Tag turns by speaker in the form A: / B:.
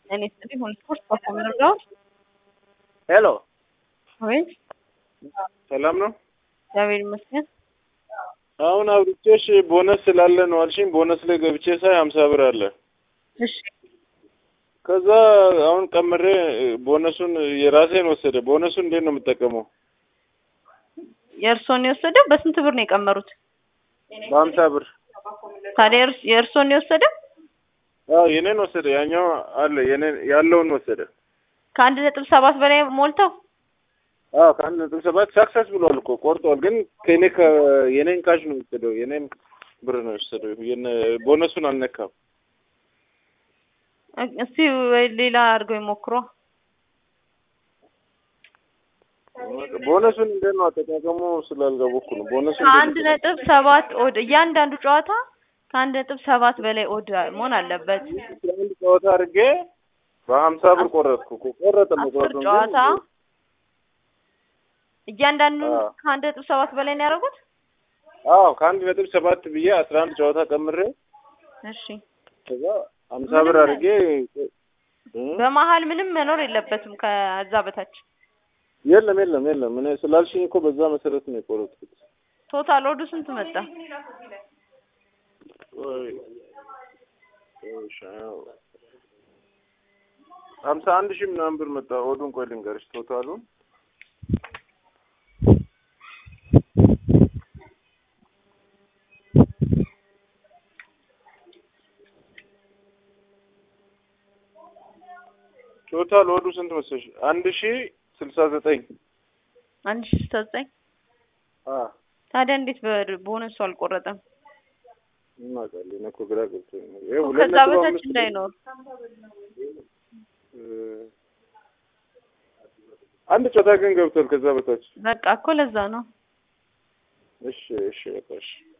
A: En este mismo discurso, ¿cómo lo
B: ሄሎ
A: አቤት፣
B: ሰላም ነው?
A: እግዚአብሔር ይመስገን።
B: አሁን አብርቼሽ ቦነስ ስላለ ነው አልሽኝ። ቦነስ ላይ ገብቼ ሳይ ሀምሳ ብር አለ።
A: እሺ፣
B: ከዛ አሁን ቀምሬ ቦነሱን የራሴን ወሰደ። ቦነሱን እንዴት ነው የምጠቀመው?
A: የእርሶን የወሰደው በስንት ብር ነው የቀመሩት?
B: በሀምሳ ብር።
A: ታዲያ የእርስ- የእርሶን የወሰደው
B: አዎ የኔን ወሰደ። ያኛው አለ የኔን ያለውን ወሰደ።
A: ከአንድ ነጥብ ሰባት በላይ ሞልተው
B: አዎ ከአንድ ነጥብ ሰባት ሳክሰስ ብሏል እኮ ቆርጧል። ግን ከኔ የኔን ካሽ ነው የወሰደው። የኔን ብር ነው የወሰደው። የነ ቦነሱን አልነካም።
A: እስቲ ወይ ሌላ አድርገው ይሞክሯ።
B: ቦነሱን እንዴት ነው አጠቃቀሙ ስላልገባኩ ነው። ቦነሱን
A: ከአንድ ነጥብ ሰባት ኦድ እያንዳንዱ ጨዋታ ከአንድ ነጥብ ሰባት በላይ ኦድ መሆን አለበት።
B: አንድ ጨዋታ አድርጌ በሀምሳ ብር ቆረጥኩ እኮ ቆረጠ
A: አስር
B: መቁረጡን ግን
A: ጨዋታ እያንዳንዱ
B: አዎ።
A: ከአንድ ነጥብ ሰባት በላይ ነው ያደረጉት።
B: አዎ ከአንድ ነጥብ ሰባት ብዬ አስራ አንድ ጨዋታ ቀምሬ
A: እሺ
B: ከዛ ሀምሳ
A: ምንም
B: ብር አድርጌ እ?
A: በመሀል ምንም መኖር የለበትም ከዛ በታች
B: የለም የለም የለም እኔ ስላልሽኝ እኮ በዛ መሰረት ነው የቆረጥኩት።
A: ቶታል ኦዱ ስንት መጣ?
B: ወይ እሺ፣ አዎ። ሀምሳ አንድ ሺህ ምናምን ብር መጣ። ኦዱን ቆይ ልንገርሽ ቶታሉን ቶታል ኦዱ ስንት መሰለሽ? አንድ ሺህ ስልሳ ዘጠኝ
A: አንድ ሺህ ስልሳ ዘጠኝ
B: አ
A: ታዲያ እንዴት በ- ቦነሱ አልቆረጠም?
B: እናውቃለን እኔ እኮ ግራ ገብቶኝ ነው። ይኸው ሁለት
A: ከዛ
B: ነጥብ
A: በታች
B: አምስት
A: እንዳይኖር
B: እ፣ አንድ ጨዋታ ግን ገብቷል ከዛ በታች።
A: በቃ እኮ ለዛ ነው።
B: እሺ እሺ በቃ እሺ